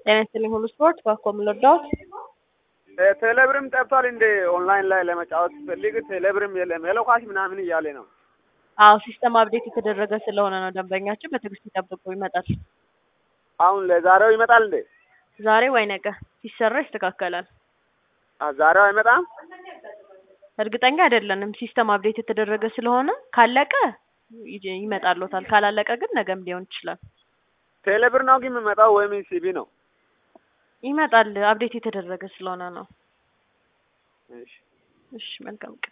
ጤና ይስጥልኝ ሁሉ ስፖርት ባኮም ልርዳዎት? ቴሌብርም ጠፍቷል እንደ ኦንላይን ላይ ለመጫወት ፈልግ ቴሌብርም የለም ሄሎ ካሽ ምናምን እያለ ነው። አዎ ሲስተም አፕዴት የተደረገ ስለሆነ ነው። ደንበኛችን በትዕግስት ይጠብቁ፣ ይመጣል። አሁን ለዛሬው ይመጣል እንዴ? ዛሬ ወይ ነገ ሲሰራ ይስተካከላል። አ ዛሬው አይመጣም? እርግጠኛ አይደለንም። ሲስተም አፕዴት የተደረገ ስለሆነ ካለቀ ይ- ይመጣልዎታል። ካላለቀ ግን ነገም ሊሆን ይችላል። ቴሌብር ነው ግን የሚመጣው ወይም ሲቢ ነው? ይመጣል። አፕዴት የተደረገ ስለሆነ ነው። እሺ እሺ መልካም ቀን።